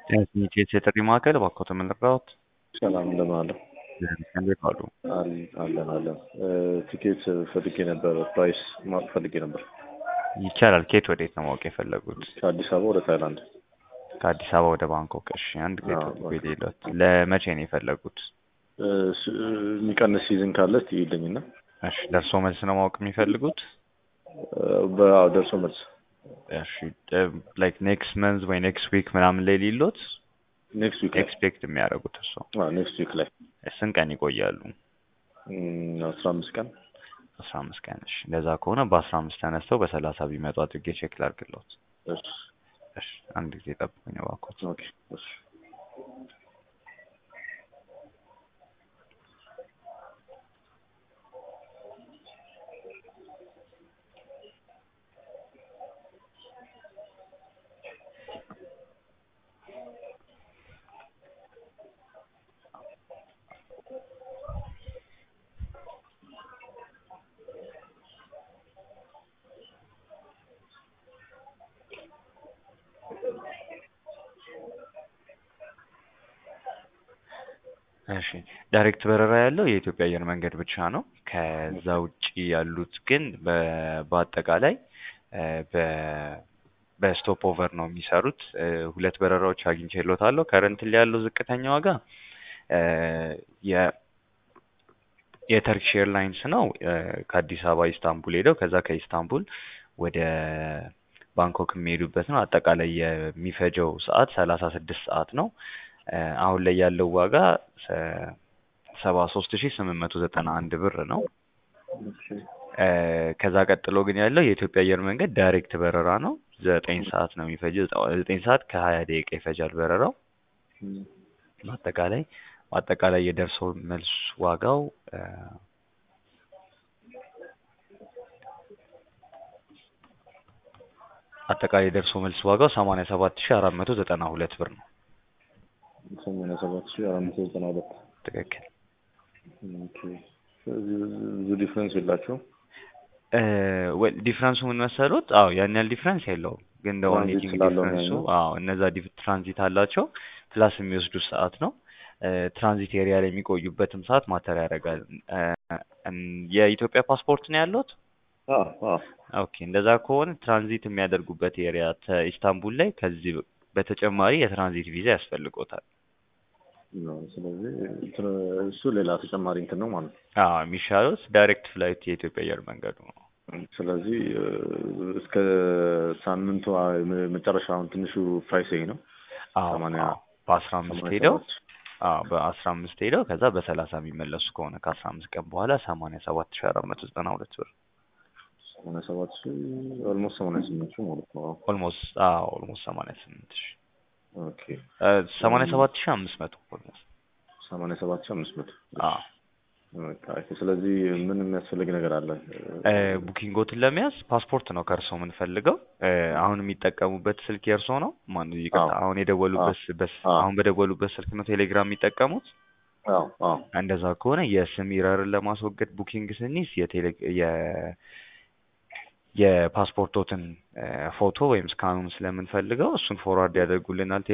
የትምህርት የጥሪ ማዕከል እባክዎት ምን ልርዳዎት? ሰላም እንደምን አለ? እንዴት ዋሉ? አል- አለን አለን። ቲኬት ፈልጌ ነበር፣ ፕራይስ ማወቅ ፈልጌ ነበር። ይቻላል። ከየት ወዴት ነው ማወቅ የፈለጉት? ከአዲስ አበባ ወደ ታይላንድ። ከአዲስ አበባ ወደ ባንኮክ። እሺ፣ አንድ ጊዜ አዎ፣ ጠብቁ የሌሎት። ለመቼ ነው የፈለጉት? እ፣ ስ- የሚቀንስ ሲዝን ካለ እስቲ ይልኝና እሺ፣ ደርሶ መልስ ነው ማወቅ የሚፈልጉት? በአዎ ደርሶ መልስ እሺ፣ ላይክ ኔክስት መንዝ ወይ ኔክስት ዊክ ምናምን ላይ ሊሎት ኔክስት ዊክ ላይ ኤክስፔክት የሚያደርጉት እሱ ኔክስት ዊክ ላይ ስንት ቀን ይቆያሉ? እም፣ አስራ አምስት ቀን አስራ አምስት ቀን። እሺ፣ እንደዛ ከሆነ በአስራ አምስት ተነስተው በሰላሳ ቢመጡ አድርጌ ቼክ ላድርግሎት። እሺ፣ እሺ፣ አንድ ጊዜ ጠብቁኝ እባክዎት። ኦኬ፣ እሺ። እሺ ዳይሬክት በረራ ያለው የኢትዮጵያ አየር መንገድ ብቻ ነው። ከዛ ውጪ ያሉት ግን በ- በአጠቃላይ እ፣ በ- በስቶፕ ኦቨር ነው የሚሰሩት። እ፣ ሁለት በረራዎች አግኝቼልዎታለሁ። ከረንትሊ ያለው ዝቅተኛ ዋጋ እ፣ የ የተርኪሽ ኤርላይንስ ነው። እ፣ ከአዲስ አበባ ኢስታንቡል ሄደው ከዛ ከኢስታንቡል ወደ ባንኮክ የሚሄዱበት ነው። አጠቃላይ የሚፈጀው ሰዓት ሰላሳ ስድስት ሰዓት ነው። እ፣ አሁን ላይ ያለው ዋጋ ሰባ ሶስት ሺ ስምንት መቶ ዘጠና አንድ ብር ነው። ኦኬ፣ እ፣ ከዛ ቀጥሎ ግን ያለው የኢትዮጵያ አየር መንገድ ዳይሬክት በረራ ነው። ዘጠኝ ሰዓት ነው የሚፈጀው። ዘጠኝ ሰዓት ከሀያ ደቂቃ ይፈጃል በረራው። እም፣ በአጠቃላይ በአጠቃላይ የደርሶ መልስ ዋጋው እ፣ አጠቃላይ የደርሶ መልስ ዋጋው ሰማንያ ሰባት ሺ አራት መቶ ዘጠና ሁለት ብር ነው። ሰማንያ ሰባት ሺህ አራት መቶ ዘጠና ሁለት ትክክል። ኦኬ። ስለዚህ ብዙ ዲፍረንስ የላቸውም። እ፣ ወይ ዲፍረንሱ ምን መሰሉት? አዎ ያን ያህል ዲፍረንስ የለውም፣ ግን እንደ ዋን ትራንዚት ሄዲንግ ስላለው ነው ዲፍረንሱ ያኛው። አዎ እነዛ ዲፍ- ትራንዚት አላቸው ፕላስ የሚወስዱት ሰዓት ነው። እ፣ ትራንዚት ኤሪያ ላይ የሚቆዩበትም ሰዓት ማተር ያደርጋል። እ፣ እም፣ የኢትዮጵያ ፓስፖርት ነው ያሉት? አዎ አዎ ኦኬ እንደዛ ከሆነ ትራንዚት የሚያደርጉበት ኤሪያ ተ- ኢስታንቡል ላይ ከዚህ በተጨማሪ የትራንዚት ቪዛ ያስፈልጎታል። ነው። ስለዚህ እንትን እሱ ሌላ ተጨማሪ እንትን ነው ማለት ነው። አዎ የሚሻሉት ዳይሬክት ፍላይት የኢትዮጵያ አየር መንገዱ ነው። ስለዚህ እ፣ እስከ ሳምንቱ አ- መ- መጨረሻ አሁን ትንሹ ፕራይስ ይሄ ነው። አዎ ሰማንያ አዎ በአስራ አምስት ሰማንያ ሄደው ሰባት አዎ በአስራ አምስት ሄደው ከዛ በሰላሳ የሚመለሱ ከሆነ ከአስራ አምስት ቀን በኋላ ሰማንያ ሰባት ሺ አራት መቶ ዘጠና ሁለት ብር ሰማንያ ሰባት ሺህ ኦልሞስት ሰማንያ ስምንት ሺህ ማለት ነው። ኦልሞስት አዎ ኦልሞስት ሰማንያ ስምንት ሺ ኦኬ ሰማንያ ሰባት ሺ አምስት መቶ ኦልሞስት ሰማንያ ሰባት ሺህ አምስት መቶ አዎ ኦኬ። ስለዚህ ምን የሚያስፈልግ ነገር አለ? እ፣ ቡኪንጎትን ለመያዝ ፓስፖርት ነው ከእርሶ የምንፈልገው። እ፣ አሁን የሚጠቀሙበት ስልክ የእርሶ ነው? ማን ይቅርታ፣ አዎ። አሁን የደወሉበት ስ- በስ- አዎ። አሁን በደወሉበት ስልክ ነው ቴሌግራም የሚጠቀሙት? አዎ አዎ እንደዛ ከሆነ የስም ኢረርን ለማስወገድ ቡኪንግ ስንይዝ የቴሌ የ የፓስፖርቶትን እ፣ ፎቶ ወይም ስካኑን ስለምንፈልገው እሱን ፎርዋርድ ያደርጉልናል